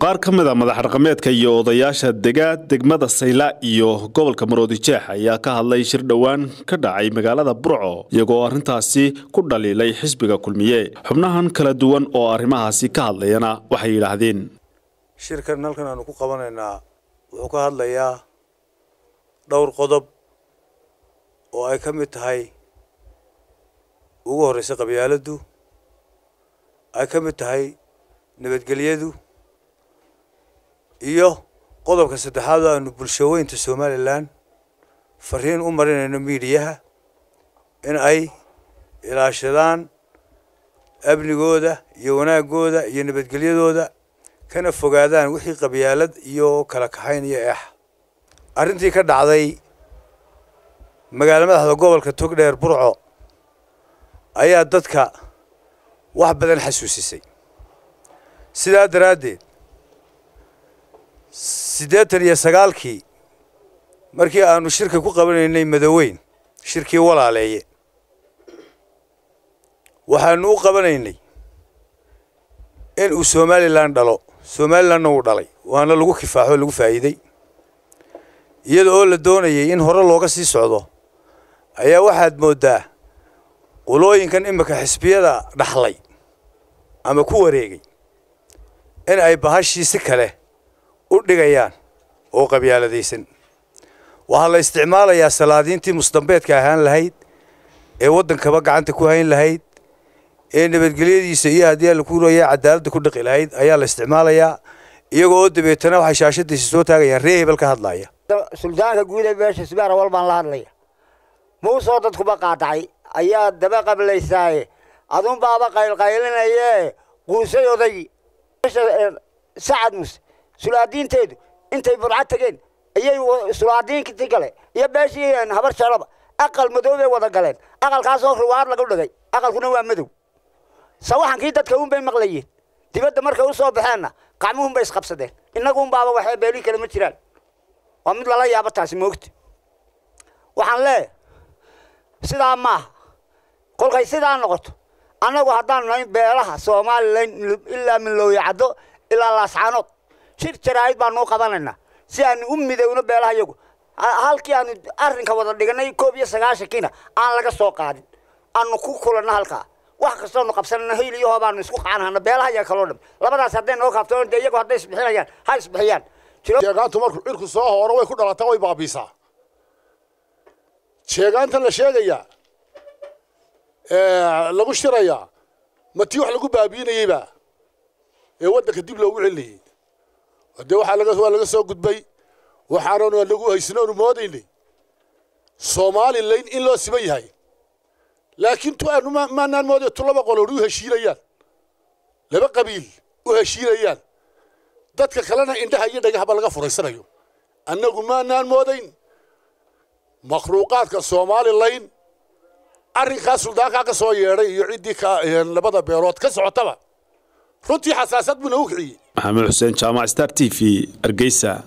qaar ka mid a madax dhaqameedka iyo odayaasha dega degmada sayla iyo gobolka maroodijeex ayaa ka hadlay shir dhowaan ka dhacay magaalada burco iyagoo arrintaasi ku dhaliilay xisbiga kulmiye xubnahan kala duwan oo arrimahaasi ka hadlayana waxay yidhaahdeen shirkan halkan aanu ku qabanaynaa wuxuu ka hadlayaa dhowr qodob oo ay ka mid tahay ugu horreysa qabyaaladdu ay ka mid tahay nabadgelyadu iyo qodobka saddexaad oo aanu bulshaweynta somalilan fariin u marinayno miidiyaha in ay ilaashadaan amnigooda iyo wanaagooda iyo nabadgelyadooda kana fogaadaan wixii qabyaalad iyo kala kaxayn iyo eex arrintii ka dhacday magaalo madaxda gobolka togdheer burco ayaa dadka wax badan xasuusisay sidaa daraaddeed siddeetan iyo sagaalkii markii aanu shirka ku qabanaynay madoweyn shirkii walaaleeye waxaanu u qabanaynay in uu somalilan dhalo somalilanna uu dhalay waana lagu kifaaxo lagu faa'iidey iyada oo la doonayay in hore looga sii socdo ayaa waxaad mooddaa qulooyinkan imika xisbiyada dhaxlay ama ku wareegay in ay bahashii si kale u dhigayaan oo qabyaaladaysan waxaa la isticmaalayaa salaadiintii musdambeedka ahaan lahayd ee waddankaba gacanta ku hayn lahayd ee nabadgelyadiisa iyo haddii alla ku rooya cadaaladda ku dhaqi lahayd ayaa la isticmaalayaa iyagoo oo dabeetana waxay shaashadiisa soo taagayaan ree hebel ka hadlaya suldaanka guud ee beesha sibaar awal baan la hadlaya muusoo dadkuba qaadacay ayaa daba qablaysaaye adun baaba qaylqaylinayee quusay odaygii sacad muse sulaadiinteedu intay burca tageen ayay sulaadiintii kale iyo beeshii habar jalaba aqal madoobay wada galeen aqalkaasoo ruwaad lagu dhigay aqalkuna waa madow sawaxankii dadka unbay maqlayeen dibadda markay u soo baxeenna qacmuhunbay isqabsadeen innagu unbaaba waxay beelii kale ma jiraan waa mid lala yaabo taasi moogta waxaan leeyahay sidaa maaha kolkay sidaa noqoto annagu haddaan nahay beelaha somalilan ilaa milooya caddo ilaa laascaanood shir jaraa'id baanu u qabanaynaa si aanu u midowno beelaha iyagu halkii aanu arrinka wada dhiganay koob iyo sagaashankiina aan laga soo qaadin aanu ku kulanno halkaa wax kastoonu qabsanana hayl iyo hoobaanu isku qacanhana beelaha iyaga kaloo dham labadaas hadday noo kaaftoon dee iyagu hadday isbixinayaan ha isbixiyaan jeegaantu markuu cirku soo hooro way ku dhalataa way baabiisaa jeegaantan la sheegayaa lagu shirayaa ma tii wax lagu baabiinayeyba ee waddanka dib loogu celinayey dee waxaa laga waa laga soo gudbay waxaanan nagu haysanoonu moodaynay somalilan in loo siman yahay laakiin tu aanu maanaan mooday tu laba qoloon u heshiinayaan laba qabiil u heshiinayaan dadka kalena indhaha iyo dhagahaba laga furaysanayo annagu maanaan moodayn makhluuqaadka somalilan arrinkaa suldaankaa ka soo yeedhay iyo ciddii ka labada beelood ka socotaba runtii xasaasad buu nagu kiciyey maxamed xuseen jaamac star t v hargeysa